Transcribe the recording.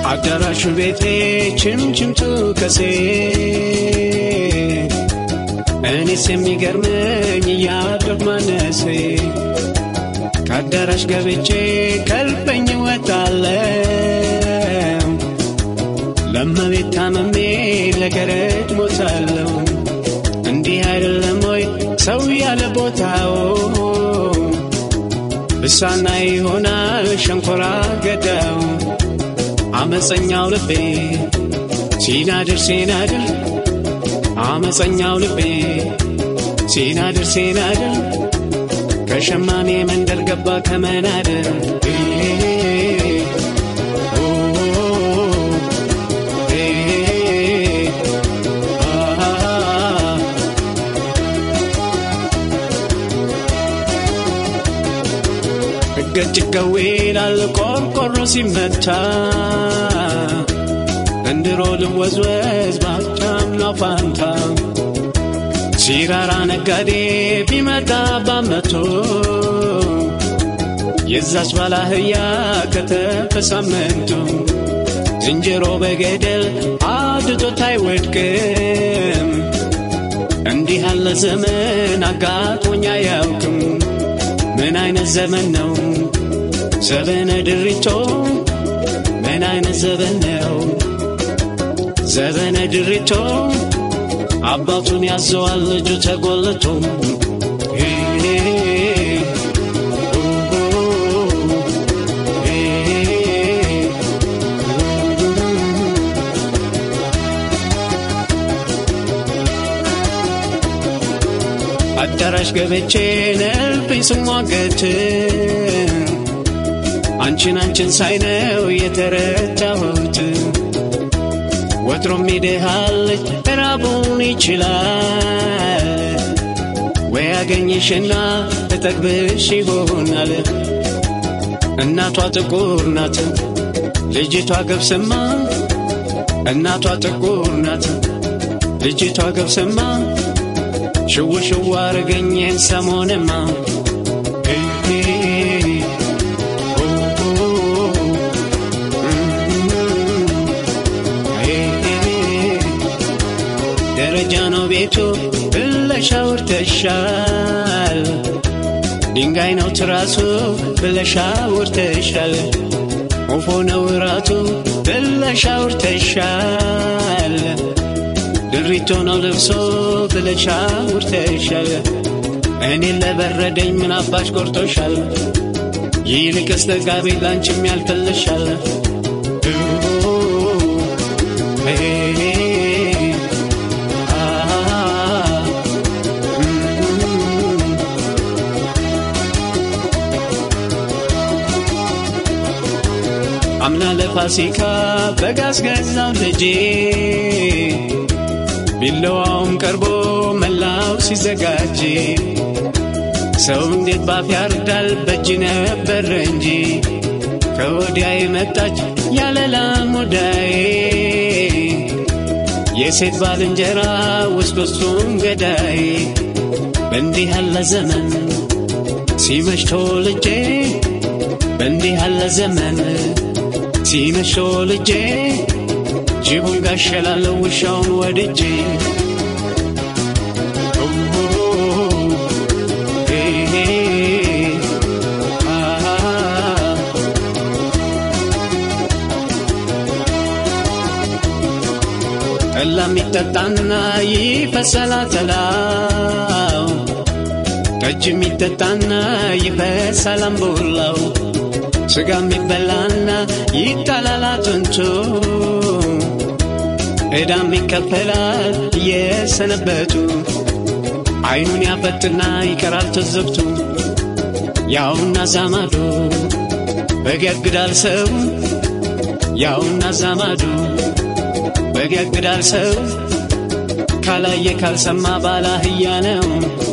አዳራሹ ቤቴ ችምችምቱ ከሴ እኔስ የሚገርመኝ እያደግ ማነሴ ከአዳራሽ ገብቼ ከልበኝ ወጣለው ለመቤት ታመሜ ለገረድ ሞታለው እንዲህ አይደለም ወይ ሰው ያለ ቦታው ብሳና ይሆናል ሸንኮራ ገዳው አመፀኛው ልቤ ሲናድር ሲናድር አመፀኛው ልቤ ሲናድር ሲናድር ከሸማኔ መንደር ገባ ከመናደር ገጭገዌ ይላል ቆርቆሮ ሲመታ እንድሮ ልወዝወዝ ባቻምና ፋንታ ሲራራ ነጋዴ ቢመጣ ባመቶ የዛች ባላህያ ከተፈ ሳመንቱ ዝንጀሮ በገደል አድቶት አይወድቅም። እንዲህ ያለ ዘመን አጋጥሞኝ አያውቅም። ምን አይነት ዘመን ነው ዘበነ ድሪቶ? ምን አይነት ዘመን ነው ዘበነ ድሪቶ? አባቱን ያዘዋል ልጁ ተጎልቶ አዳራሽ ገብቼ ነልብኝ ስሟገት አንቺን አንቺን ሳይነው የተረዳሁት ወትሮም ይድሃለች ራቡን ይችላል ወይ ያገኘሽና እጠግብሽ ይሆናል እናቷ ጥቁር ናት ልጅቷ ገብስማ እናቷ ጥቁር ናት ልጅቷ ገብስማ ሽው ሽው አርገኝን ሰሞንማ ደረጃ ነው ቤቱ ብለሽ አውርተሻል። ድንጋይ ነው ትራሱ ብለሽ አውርተሻል። ወፎ ነው እራቱ ብለሽ አውርተሻል። ድሪቶ ነው ልብሶ ብለሽ አውርተሻል። እኔን ለበረደኝ ምን አባሽ ቆርጦሻል? ይልቅስ ተጋቢ ላንቺም ያልፈልሻል። አምና ለፋሲካ በጋዝ ገዛው ልጄ ቢለዋውም ቀርቦ መላው ሲዘጋጅ ሰው እንዴት ባፍ ያርዳል በእጅ ነበር እንጂ ከወዲያ የመጣች ያለላ ሙዳዬ የሴት ባልንጀራ ውስጥ ውስጡን ገዳይ በእንዲህ ያለ ዘመን ሲመሽቶ ልጄ በእንዲህ ያለ ዘመን ሲመሾ ልጄ ጅቡን ጋሸላለሁ ውሻውን ወድጄ ጠላ የሚጠጣና ይፈሰላ ተላው ጠጅ የሚጠጣና ይፈሰል አምቡላው ስጋ የሚበላና ይጣላል አጥንቱ ዕዳም ይከፈላል እየሰነበቱ አይኑን ያፈጥና ይቀራል ትዝብቱ ያውና ዛማዱ በገግዳል ሰው ያውና ዛማዱ በገግዳል ሰው ካላየ ካልሰማ ባላህያ ነው